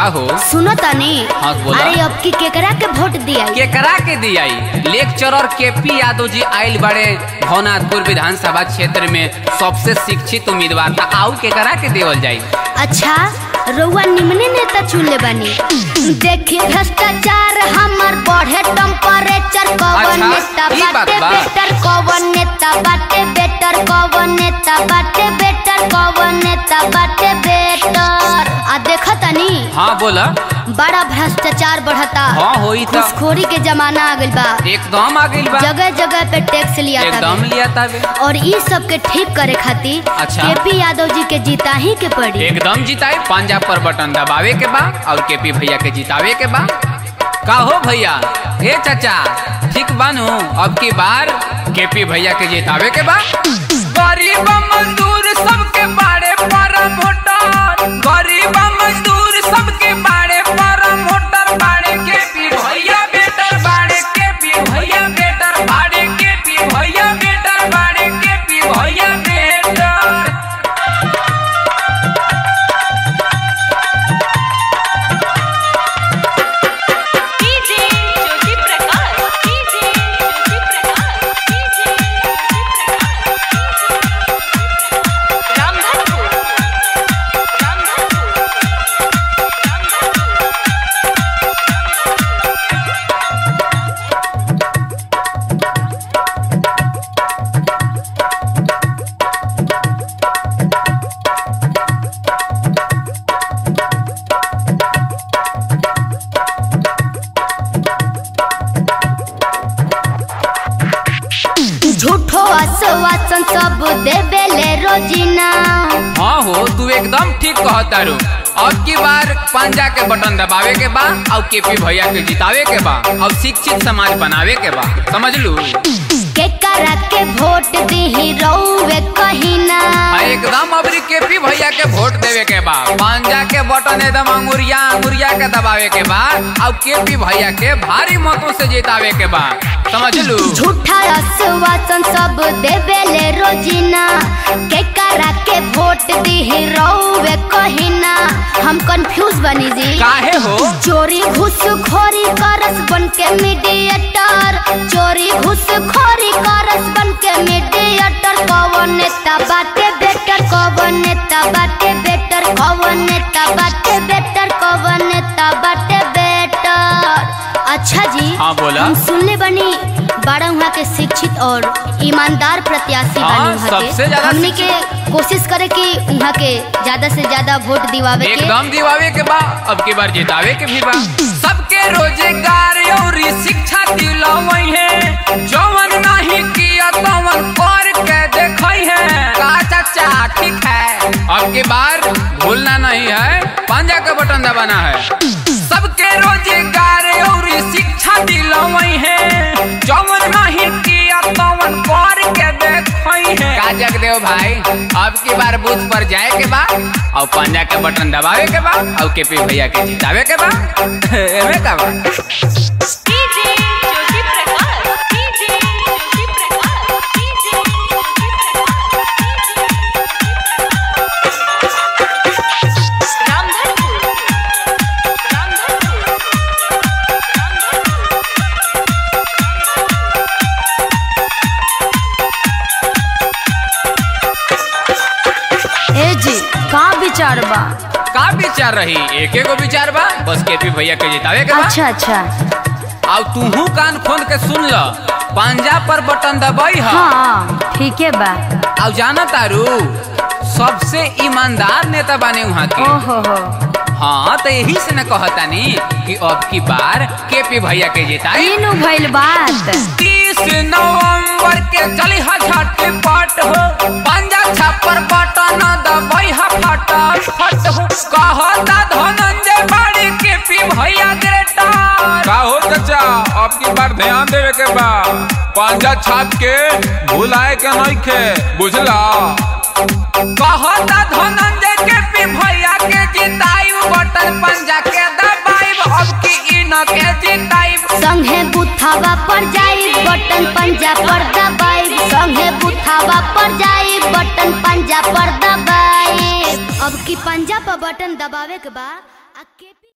हो सुनो तनी हाँ, बोला। अरे अब की केकरा के वोट दिया केकरा के दियाई लेक्चरर के पी यादव जी आयल बड़े भवनाथपुर विधानसभा क्षेत्र में सबसे शिक्षित उम्मीदवार था आउ केकरा के देवल जाई अच्छा रउआ निमने नेता चुन ले बानी देखी भ्रष्टाचार हमर बढ़े टेम्परेचर कवन अच्छा, नेता ई बात बाटे बा। बेटर कवन नेता बाटे बेटर कवन नेता बाटे बेटर कवन नेता बाटे बेटर आ देख तनी हाँ बोला बड़ा भ्रष्टाचार बढ़ता हाँ होई था घुसखोरी के जमाना आ गइल बा एकदम आ गइल बा जगह जगह पे टैक्स लिया एकदम था लिया तावे और ई सब के ठीक करे खातिर अच्छा। केपी यादव जी के जीता ही के पड़ी एकदम जिताए पंजाब पर बटन दबावे के बा और केपी भैया के जितावे के बा का हो भैया हे चाचा ठीक बानू अब की बार केपी भैया के जितावे के बा गरीब मजदूर सबके बारे परम वोटर गरीब मजदूर सबके बारे परम वोटर बाड़े केपी भैया बेटर बाड़े केपी भैया बेटर बाड़े केपी भैया बेटर बाड़े केपी भैया better DJ Jyoti Prakash DJ Jyoti Prakash DJ Ramdhanpur Ramdhanpur झूठो आश्वासन सब देवेले रोजीना हाँ हो तू एकदम ठीक कहता रू अब की बार पंजा के बटन दबावे के बा और केपी भैया के जितावे के बा और शिक्षित समाज बनावे के बा समझ लू के करा के वोट दी रउवे कहिना हाँ, एकदम अबरी केपी भैया के वोट देवे के बा पंजा के बटन एकदम अंगुरिया अंगुरिया के दबावे के बा और केपी भैया के भारी मतों से जितावे के बा समझ लू झूठा आश्वासन सब देवेले रोजीना के करा के वोट दी रउवे कहिना हम कंफ्यूज बनी जी काहे हो चोरी घुसखोरी करस बन के मीडिएटर चोरी घुसखोरी करस बन के मीडिएटर कवन नेता बाटे बेटर कवन नेता बाटे बेटर कवन नेता बाटे बेटर कवन नेता बाटे बेटर अच्छा जी हाँ, बोला। हम सुनले बनी बड़ा वहाँ के शिक्षित और ईमानदार प्रत्याशी हाँ, बानी वहाँ सबसे के ज्यादा हमने के कोशिश करे कि वहाँ के ज्यादा से ज्यादा वोट दिवावे के एकदम दिवावे के बा अब की बार जितावे के भी बा सबके रोजगार और शिक्षा दिलावई है जवन नहीं किया तवन कर के देखई है का चाचा ठीक है अब की बार भूलना नहीं है पंजा का बटन दबाना है सबके रोजगार और शिक्षा दिलावई है जवन नहीं किया तवन कर के देखई है का जगदेव भाई अब की बार बूथ पर जाए के बा और पंजा के बटन दबावे के बा और केपी भैया के जितावे के बा एमे का बा DJ Jyoti Prakash DJ Jyoti Prakash DJ Ramdhanpur Ramdhanpur ए जी का विचार बा का विचार रही एक एगो विचार बा बस केपी भैया के जितावे के बा अच्छा अच्छा और तूहू कान खोल के सुन ल पंजा पर बटन दबाई है हाँ ठीक है बा और जाना तारू सबसे ईमानदार नेता बने वहाँ के ओहो हो हाँ तो यही से न कहतानी कि अब की बार केपी भैया के जिताई तीनू भइल बात तीस नवंबर के चली हा झटपट हो पंजा छप्पर बटन दबाई हा फटाफट हो कहता धनंजय बाड़ी के पी भैया ग्रेटर का हो चाचा अब की बार ध्यान देवे के बा पंजा छाप के भुलाए के नहीं खे बुझला कहता धनंजय के पी भैया के जिताई बटन पंजा के दबाई अब की इन के जिताई संगे बुथावा पर जाई बटन पंजा पर दबाई संगे बुथावा पर जाई बटन पंजा पर दबाई अब की पंजा पर बटन दबावे के बा आ के